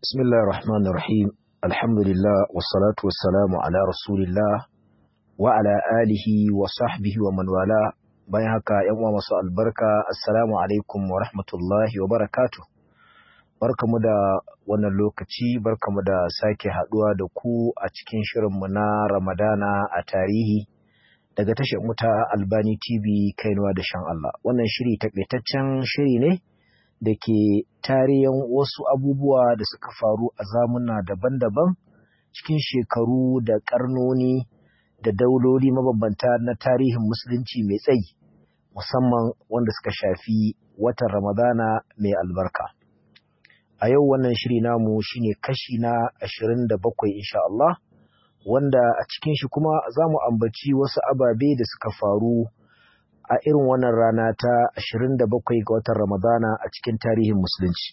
بسم الله الرحمن الرحيم الحمد لله والصلاة والسلام على رسول الله وعلى آله وصحبه ومن والاه bayan haka ‘yan uwa masu albarka assalamu alaikum wa rahmatullahi wa barakatu barkamu da wannan lokaci barkamu da sake haduwa da ku a cikin shirinmu na ramadana a tarihi daga tashar muta albani tv kainuwa da shan Allah wannan shiri takaitaccen shiri ne da ke tarihin wasu abubuwa da suka faru a zamuna daban-daban cikin shekaru da karnoni da dauloli mabambanta na tarihin musulunci mai tsayi musamman wanda suka shafi watan ramadana mai albarka a yau wannan shiri namu shine kashi na ashirin da bakwai insha Allah wanda a cikin shi kuma za mu ambaci wasu ababe da suka faru a irin wannan rana ta 27 ga watan Ramadana a cikin tarihin musulunci.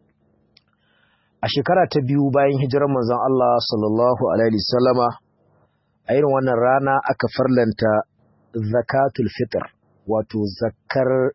A shekara ta biyu bayan hijirar manzon Allah sallallahu alaihi wasallama a irin wannan rana aka farlanta zakatul fitr wato zakar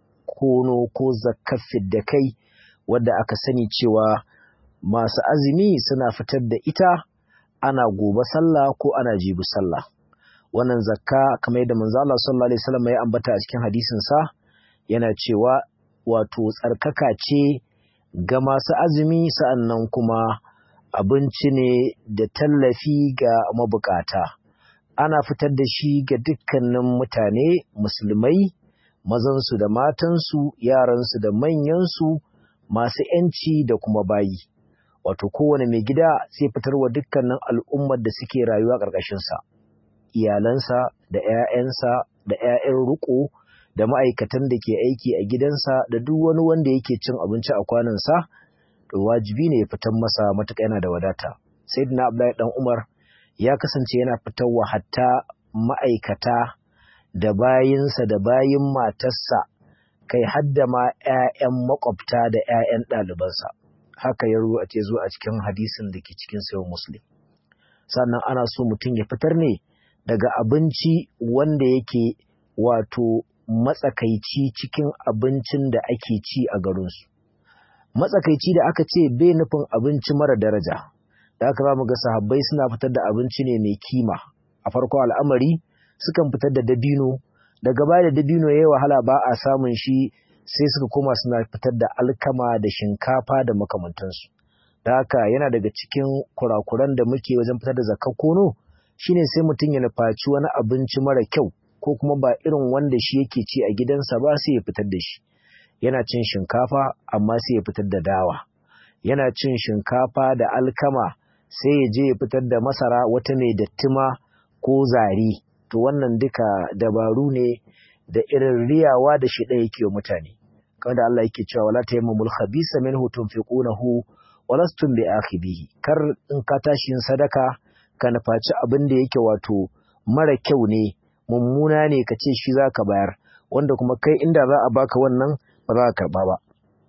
kono ko zakar fidda kai wadda aka sani cewa masu azumi suna fitar da ita ana gobe sallah ko ana jibi sallah. wannan zakka kamar yadda manzo Allah sallallahu alaihi wasallam ya ambata a cikin hadisin sa yana cewa wato tsarkaka ce ga masu azumi sa'annan kuma abinci ne da tallafi ga mabukata ana fitar da shi ga dukkanin mutane musulmai mazansu da matansu yaransu da manyansu masu ‘yanci da kuma bayi wato kowane mai gida sai fitarwa dukkanin al'ummar da suke rayuwa ƙarƙashinsa iyalansa da ‘ya'yansa da ‘ya'yan riƙo da ma'aikatan da ke aiki a gidansa da duk wani wanda yake cin abinci a kwanansa, to wajibi ne ya fitar masa matuƙa yana da wadata. Sai na Abdullahi ɗan Umar ya kasance yana fitarwa hatta ma'aikata da bayinsa da bayin matarsa kai hadda ma ‘ya'yan makwabta da ‘ya'yan ɗalibansa. Haka ya ruwa ce zo a cikin hadisin da ke cikin sayo Muslim. Sannan ana so mutum ya fitar ne daga abinci wanda yake wato matsakaici cikin abincin da ake ci a garinsu. Matsakaici da aka ce bai nufin abinci mara daraja, da aka mu ga sahabbai suna fitar da abinci ne mai kima. A farko al'amari sukan fitar da dabino, daga baya da dabino ya yi wahala ba a samun shi sai suka koma suna fitar da alkama da shinkafa da makamantansu. Da haka yana daga cikin kurakuran da muke wajen fitar da zakar kono, shine sai mutum ya nufaci wani abinci mara kyau ko kuma ba irin wanda shi yake ci a gidansa ba sai ya fitar da shi yana cin shinkafa amma sai ya fitar da dawa yana cin shinkafa da alkama sai ya je ya fitar da masara wata mai dattima ko zari to wannan duka dabaru ne da irin riyawa da shi ɗaya yake wa mutane kamar da Allah yake cewa wala tayammumul khabisa minhu tunfiqunahu walastum bi akhibihi kar in ka tashi yin sadaka ka nufaci abin da yake wato mara kyau ne mummuna ne ka ce shi za ka bayar wanda kuma kai inda za a baka wannan ba za ka karba ba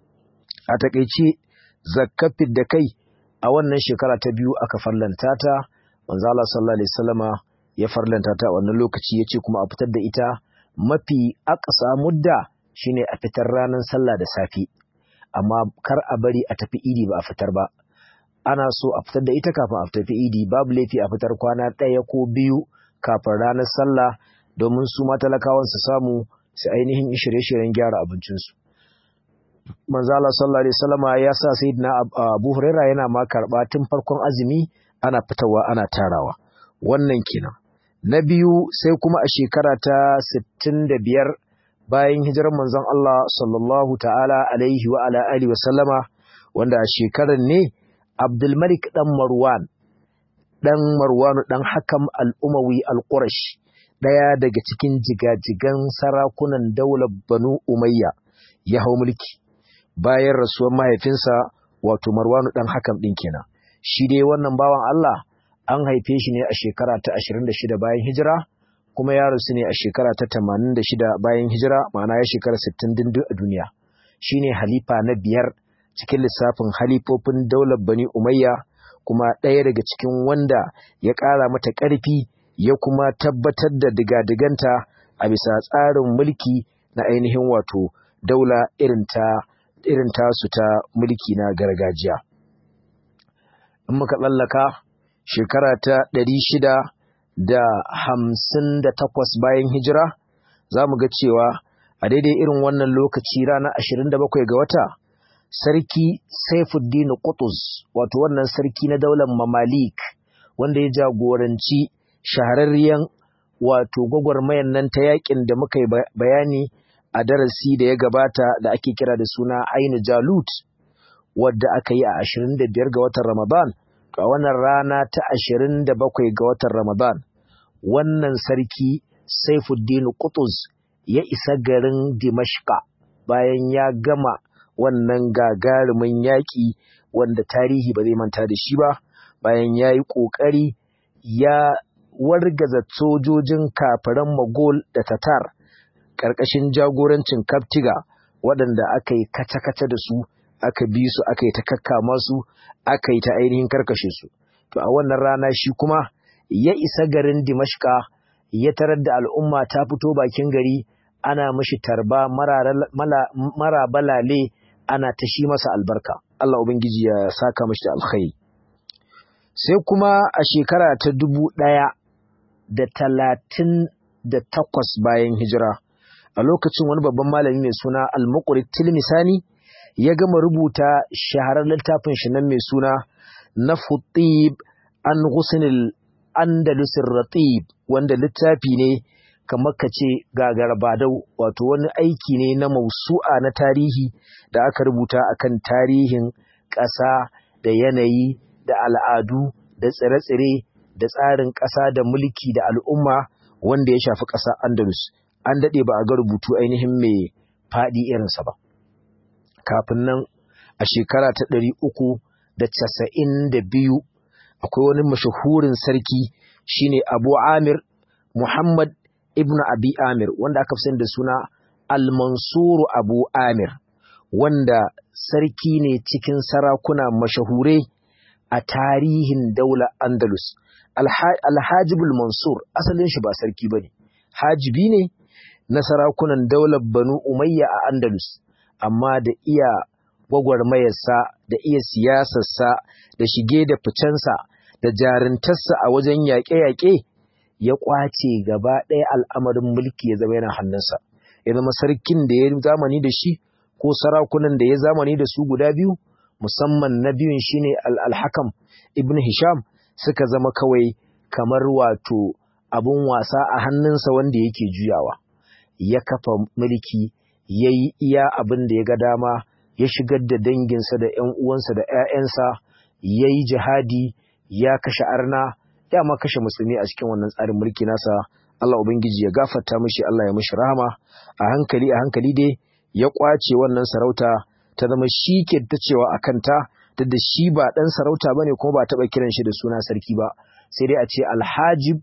a takaice zakafin da kai a wannan shekara ta biyu aka farlanta ta manzo Allah sallallahu alaihi wasallama ya farlanta ta a wannan lokaci yace kuma a fitar da ita mafi aqsa mudda shine a fitar ranar sallah da safi amma kar a bari a tafi idi ba a fitar ba ana so a fitar da ita kafin a tafi idi babu laifi a fitar kwana ɗaya ko biyu kafin ranar sallah domin su matalakawan su samu su ainihin shirye-shiryen gyara abincinsu. Manzala sallallahu alaihi wasallama ya sa sayyidina Abu Huraira yana ma karɓa tun farkon azumi ana fitawa ana tarawa. Wannan kenan. Na biyu sai kuma a shekara ta 65 bayan hijirar manzon Allah sallallahu ta'ala alaihi wa ala alihi wa sallama wanda a shekarar ne Abdulmalik ɗan Marwan, ɗan Marwanu ɗan Hakam al'umawi al-Qurash, ɗaya daga cikin jigajigan sarakunan daular Banu Umayya ya hau mulki, bayan rasuwar mahaifinsa wato Marwanu ɗan Hakam ɗin kenan. Shi dai wannan bawan Allah an haife shi ne a shekara ta 26 bayan hijira, kuma ya rasu ne a shekara ta 86 bayan hijira, ma'ana ya shekara 60 dindin a duniya. Shi ne halifa na biyar cikin lissafin halifofin daular bani umayya kuma ɗaya daga cikin wanda ya ƙara mata ƙarfi ya kuma tabbatar da digadiganta a bisa tsarin mulki na ainihin wato daula irin ta irin tasu ta mulki na gargajiya in muka tsallaka shekara ta ɗari shida da hamsin da takwas bayan hijira za mu ga cewa a daidai irin wannan lokaci ranar ashirin da bakwai ga wata sarki saifuddin Qutuz wato wannan sarki na daular mamalik wanda ya jagoranci shahararriyan wato gwagwarmayan nan ta yakin da muka yi bayani a darasi da ya gabata da ake kira da suna Ainu Jalut wadda aka yi a 25 ga watan Ramadan a wannan rana ta 27 ga watan Ramadan wannan sarki Saifuddin Qutuz ya isa garin Dimashqa bayan ya gama wannan gagarumin yaƙi wanda tarihi ba zai manta da shi ba bayan ya yi ƙoƙari ya wargaza sojojin kafiran Mogol da Tatar ƙarƙashin jagorancin Kaftiga waɗanda aka yi kace-kace da su aka bi su aka yi ta kakkama su aka yi ta ainihin karkashe su to a wannan rana shi kuma ya isa garin Dimashka ya tarar da al'umma ta fito bakin gari ana mashi tarba mara balale ana ta shi masa albarka Allah ubangiji ya saka mashi da alkhairi sai kuma a shekara ta dubu ɗaya da talatin da takwas bayan hijira a lokacin wani babban malami mai suna al-muqri tilmisani ya gama rubuta shaharar littafin shi nan mai suna na futib an husnul andalusir ratib wanda littafi ne kamar ka ce gagarbadau wato wani aiki ne na mausu'a na tarihi da aka rubuta akan tarihin ƙasa da yanayi da al'adu da tsire-tsire da tsarin ƙasa da mulki da al'umma wanda ya shafi ƙasa andalus an daɗe ba a ga rubutu ainihin mai faɗi irinsa ba kafin nan a shekara ta ɗari uku da casa'in da biyu akwai wani mashahurin sarki shine abu amir muhammad ibn abi amir wanda aka fi da suna al-mansuru abu amir wanda sarki ne cikin sarakuna mashahure a tarihin daular andalus alhajibul mansur asalin shi ba sarki ba ne hajibi ne na sarakunan daular banu umayya a andalus amma da iya gwagwarmayarsa da iya siyasarsa da shige da ficensa da jarintarsa a wajen yaƙe-yaƙe ya ƙwace gaba ɗaya al'amarin mulki ya zama yana hannunsa ya zama sarkin da ya zamani da shi ko sarakunan da ya zamani da su guda biyu musamman na biyun shine al-hakam ibn hisham suka zama kawai kamar wato abun wasa a hannunsa wanda yake juyawa ya kafa mulki ya yi iya abin da ya ga dama ya shigar da danginsa da ‘yan uwansa da ‘ya'yansa ya yi jihadi ya kashe arna ya ma kashe musulmi a cikin wannan tsarin mulki nasa Allah Ubangiji ya gafarta mishi Allah ya mishi rahama a hankali a hankali dai ya kwace wannan sarauta ta zama shi ke ta cewa a kanta duk da shi ba ɗan sarauta ba ne kuma ba taɓa kiran shi da suna sarki ba sai dai a ce alhajib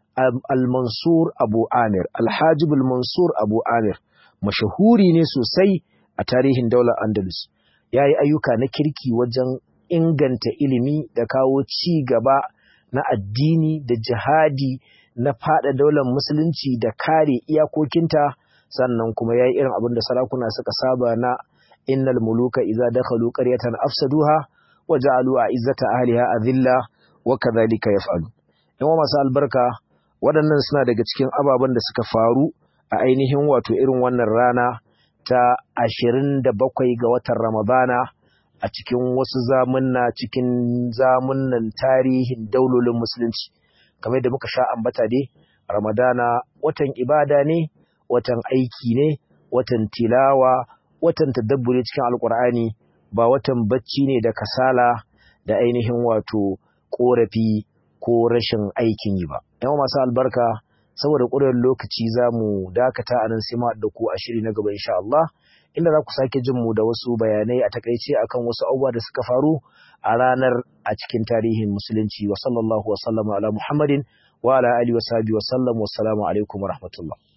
al-mansur abu amir alhajib al-mansur abu amir mashahuri ne sosai a tarihin daular andalus ya yi ayyuka na kirki wajen inganta ilimi da kawo ci gaba na addini da jihadi na fada daular musulunci da kare iyakokinta sannan kuma ya yi irin abin da sarakuna suka saba na innal muluka idza dakhalu qaryatan afsaduha wa ja'alu izzata ahliha adilla wa kadhalika yaf'alu yan masu albarka waɗannan suna daga cikin ababen da suka faru a ainihin wato irin wannan rana ta ashirin da bakwai ga watan ramadana a cikin wasu zamunna cikin zamunnan tarihin daulolin musulunci kamar da muka sha ambata dai ramadana watan ibada ne watan aiki ne watan tilawa watan tadabburi cikin alkur'ani ba watan bacci ne da kasala da ainihin wato korafi ko rashin aikin yi ba yawan masu albarka saboda ƙurar lokaci za mu dakata a nan sai da ku a shiri na gaba insha Allah inda za ku sake jin mu da wasu bayanai a takaice akan wasu abubuwa da suka faru a ranar a cikin tarihin musulunci wa sallallahu wa sallama ala muhammadin wa ala alihi wa sahbihi wa sallam wa assalamu alaikum wa rahmatullah